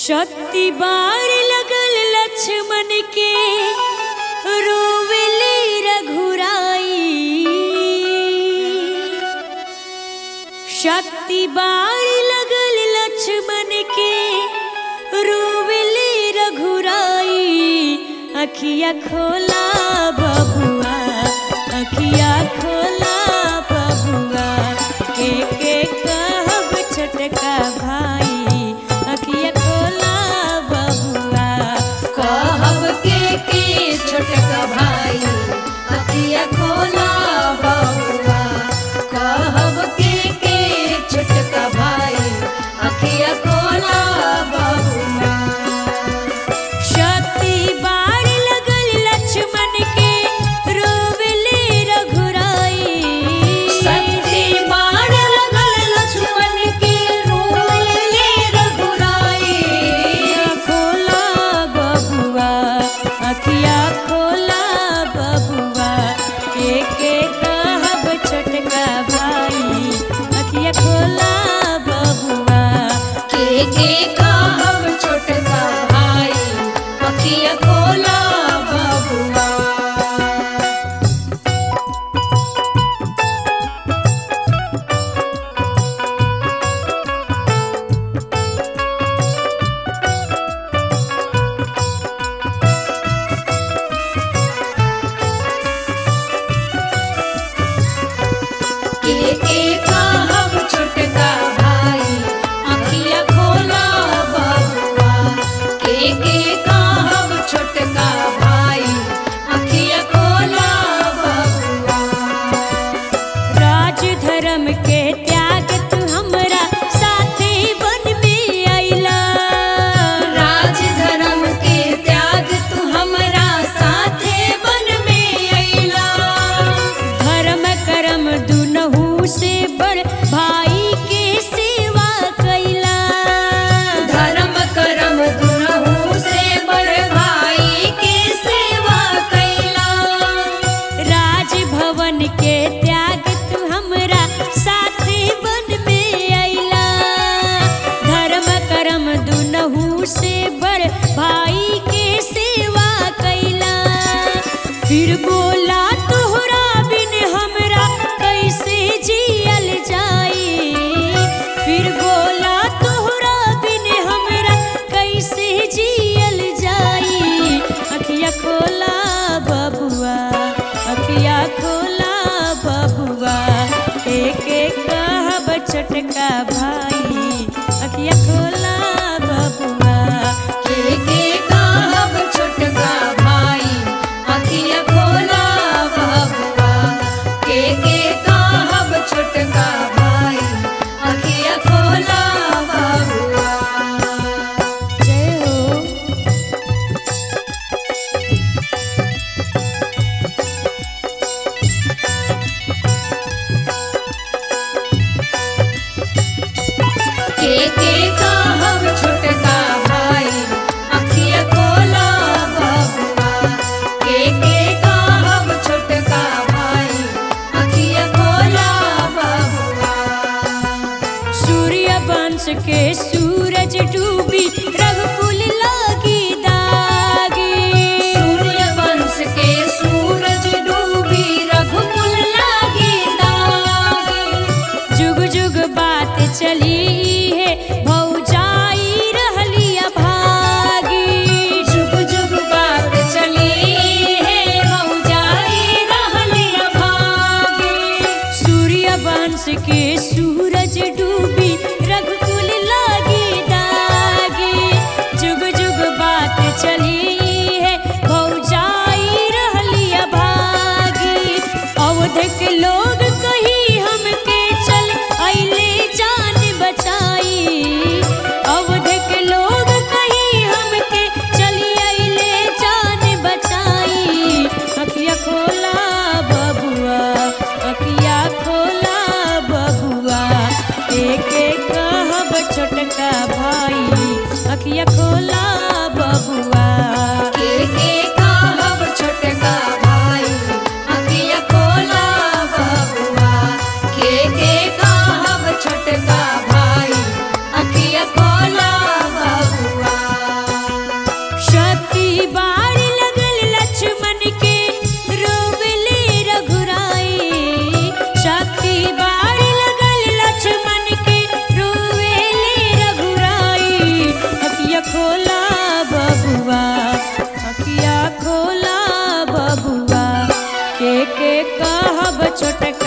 शक्ति बार लगल लक्ष्मण के रोवेले रघुराई शक्ति बार लगल लक्ष्मण के रोवेले रघुराई अखिया खोला बबुआ अखिया खोला बबुआ के के कहब छोटका भाई अखिया खोला बबुआ कहब के के छोटका भाई अखिया खोला बबुआ कहब के के छोटका भाई अखिया खोला बबुआ शक्ति बार लगल लक्ष्मण के रोवेले रघुराई शक्ति बाण लगल लक्ष्मण के रोले रघुराई अखिया खोला बबुआ अखिया खोला बबुआ के के कहब छोटका भाई अखिया खोला बबुआ के के कहब छोटका भाई अखिया खोला बबुआ के के कहब छोटका भाई अखिया खोला बबुआ के के कहब छोटका भाई अखिया खोला बबुआ राज धर्म के त्याग तू हमरा साथे वन में अइला राज धर्म के त्याग तू हमरा साथे वन में अइला धर्म कर्म दुनहु से बड़ भाई के सेवा कैला धर्म कर्म दुनहु से बड़ भाई के सेवा कैला राजभवन के त्याग तू हमरा साथे वन में अइला धर्म कर्म दुनहु से बड़ भाई के सेवा कैला फिर बोला तोहरा बिन हमरा कैसे जियल जाई फिर बोला तोहरा बिन हमरा कैसे जियल जाई अखिया खोला बबुआ अखिया खोला बबुआ एक एक कहब छोटका भाई अखिया खोला बबुआ के के कहब छोटका भाई अखिया खोला बबुआ के के कहब छोटका भाई अखिया खोला बबुआ जय हो के के कहब छोटका भाई अखिया खोला बबुआ के के कहब छोटका भाई अखिया खोला बबुआ सूर्य वंश के सूरज डूबी रघुकुल लागी दागी सूर्य वंश के सूरज डूबी रघुकुल लागे दागी जुग जुग बात चली है भौजाई रहलिया भागी जुग जुग बात चली है मौजाई रहली भागी सूर्य वंश के सूरज डूबी रघुकुल लागी दागी जुग जुग बात चली है भौजाई रहलिया भागी अवध के लोग कही हमके चल अइले जान बचाई अवध के लोग कही हमके चली अइले जान बचाई अखिया खोला बबुआ अखिया खोला बबुआ एक एक कहब छोटका भाई अखिया खोला बबुआ के के कहब छोटका भाई अखिया खोला बबुआ के के कहब छोटका भाई अखिया खोला बबुआ छोटका